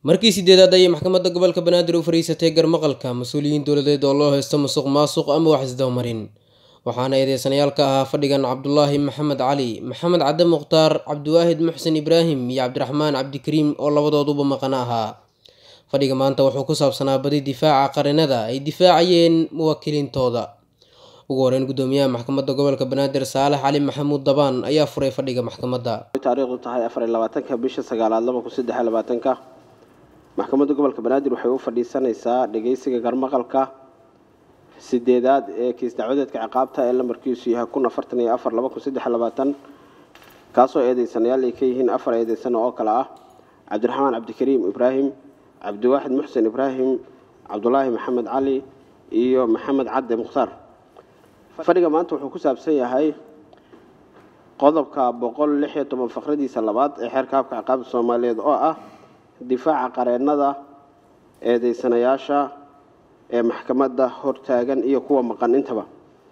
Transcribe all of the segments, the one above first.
markii sideedaad ayay maxkamadda gobolka banaadir u fariisatay garmaqalka mas-uuliyiin dowladeed oo loo haysto musuq maasuq ama wax isdabamarin waxaana eedeysanayaal ka ahaa fadhigan cabdulaahi maxamed cali maxamed cadde mukhtaar cabdiwaahid muxsen ibraahim iyo cabdiraxmaan cabdikariim oo labadooduba maqano ahaa fadhiga maanta wuxuu ku saabsanaa badi difaaca qarinada ay difaacayeen muwaakiliintooda ugu horeyn gudoomiyaha maxkamadda gobolka banaadir saalax cali maxamuud dabaan ayaa furay fadhiga maxkamadda taariikhdu tahay afar iyo labaatanka bisha sagaalaad laba kun saddex iyo labaatanka maxkamadda gobolka banaadir waxay u fadhiisanaysaa dhageysiga garmaqalka sideedaad ee kiis dacwadeedka ciqaabta ee lambarkiisu yahay kun afartan iyo afar laba kun saddex iyo labaatan kaasoo eedeysanayaal ay ka yihiin afar eedeysano oo kale ah cabdiraxmaan cabdikariim ibraahim cabdiwaaxid muxsen ibraahim cabdulaahi maxamed cali iyo maxamed cadde mukhtaar fadhiga maanta wuxuu ku saabsan yahay qodobka boqol lix iyo toban faqradiisa labaad ee xeerka habka ciqaabta soomaaliyeed oo ah difaaca qareennada eedeysanayaasha ee maxkamadda hortaagan iyo kuwa maqan intaba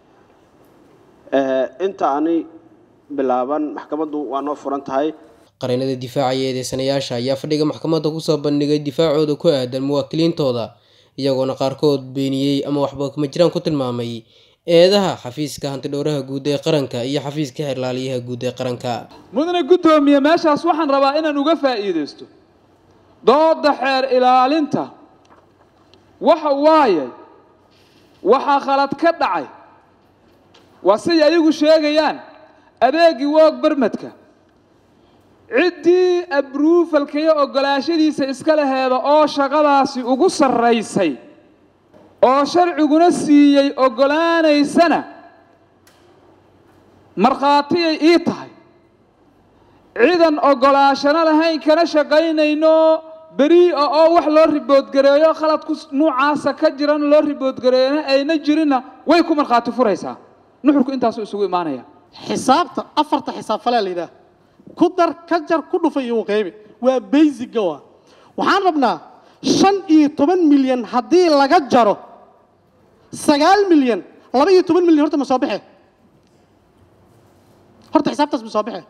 inta aanay bilaaban maxkamaddu waa noo furan tahay qareennada difaacaya eedeysanayaasha ayaa fadhiga maxkamadda kusoo bandhigay difaacooda ku aadan muwaakiliintooda iyagoona qaarkood beeniyey ama waxba kuma jiraan ku tilmaamay eedaha xafiiska hantidhowraha guud ee qaranka iyo xafiiska xeerlaaliyaha guud ee qaranka mudane guddoomiye meeshaas waxaan rabaa inaan uga faa'iidaysto dooda xeer ilaalinta waxa waaye waxaa khalad ka dhacay waa siday ayagu sheegayaan adeegii woog bermadka ciddii abruufalka iyo oggolaashadiisa iska laheeda oo shaqadaasi ugu sarraysay oo sharciguna siiyey oggolaanaysana markhaatiyay ii tahay cidan oggolaashano lahayn kana shaqaynayno beriia oo wax loo riboodgareeyo khaladku nuucaasa ka jiran loo riboodgareeyana ayna jirinna way ku markhaati furaysaa nuxurku intaasuu isugu imaanaya xisaabta afarta xisaab falaa la yidhaah ku dar ka jar ku dhufa iyo uqeybi waa baysiga waa waxaan rabnaa shan iyo toban milyan haddii laga jaro sagaal milyan laba iyo toban milyan horta ma soo baxe horta xisaabtaas ma soo baxe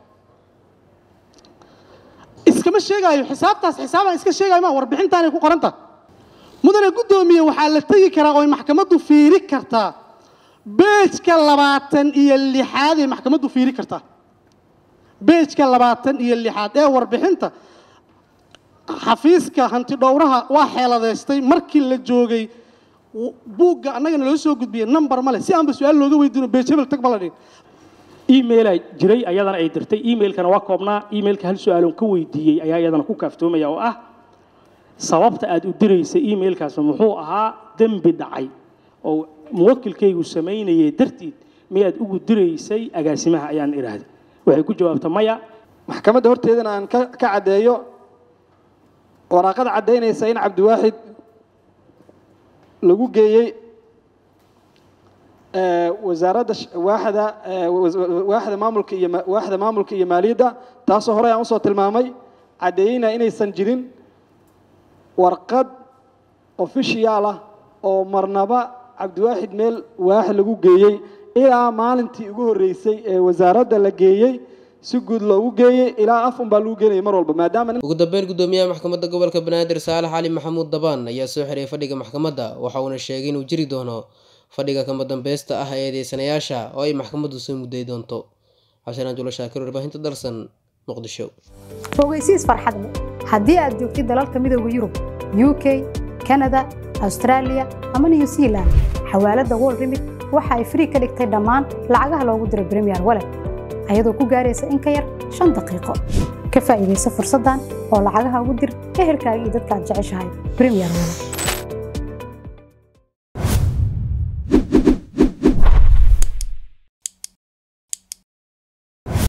iskama sheegaayo xisaabtaas xisaabaan iska sheegayo ma warbixintaanay ku qoranta mudane guddoomiye waxaa la tegi karaa oo ay maxkamaddu fiiri kartaa beejka labaatan iyo lixaad ay maxkamaddu fiiri kartaa beejka labaatan iyo lixaad ee warbixinta xafiiska hantidhowraha waa xeeladeystay markii la joogay buugga annagana loo soo gudbiyey number male si aanba su-aal looga weydiino beej hebel tag ma la dhihin emaila jiray ayadana ay dirtay emailkana waa koobnaa emailka hal su-aaloon ka weydiiyey ayaa iyadana ku kaaftoomaya oo ah sababta aad u diraysay emailkaas muxuu ahaa dembi dhacay oo muwakilkaygu samaynayay dartiid miyaad ugu diraysay agaasimaha ayaan idhaahday waxay ku jawaabta maya maxkamadda horteedana aan ka caddeeyo waraaqada caddaynaysa in cabdiwaaxid lagu geeyey wasaaradda waaxda waaxda maamulka iyo waaxda maamulka iyo maaliyadda taasoo horey aan usoo tilmaamay caddeeyeyna inaysan jirin warqad ofishiyaal ah oo marnaba cabdiwaaxid meel waax lagu geeyey ilaa maalintii ugu horreysay ee wasaaradda la geeyey si guud loogu geeyey ilaa af unbaa lagu geenayay mar walba maadaama ugu dambeyn gudoomiyaha maxkamadda gobolka banaadir saalax cali maxamuud dabaan ayaa soo xiray fadhiga maxkamadda waxa uuna sheegay inuu jiri doono fadhiga kama dambeysta ah ee eedeysanayaasha oo ay maxkamaddu soo mudday doonto cabdisalaan julo shaakir warbaahinta dalsan muqdisho fogeysiis farxad leh haddii aad joogtid dalalka midooda yurub u k kanada austraaliya ama new zealand xawaaladda wol rimid waxa ay frii ka dhigtay dhammaan lacagaha loogu diro bremiyer walet ayadoo ku gaaraysa in ka yar shan daqiiqo ka faa'iidaysa fursaddan oo lacagaha ugu dir ehelkaaga iyo dadka aad jeceshahay bremiyer walet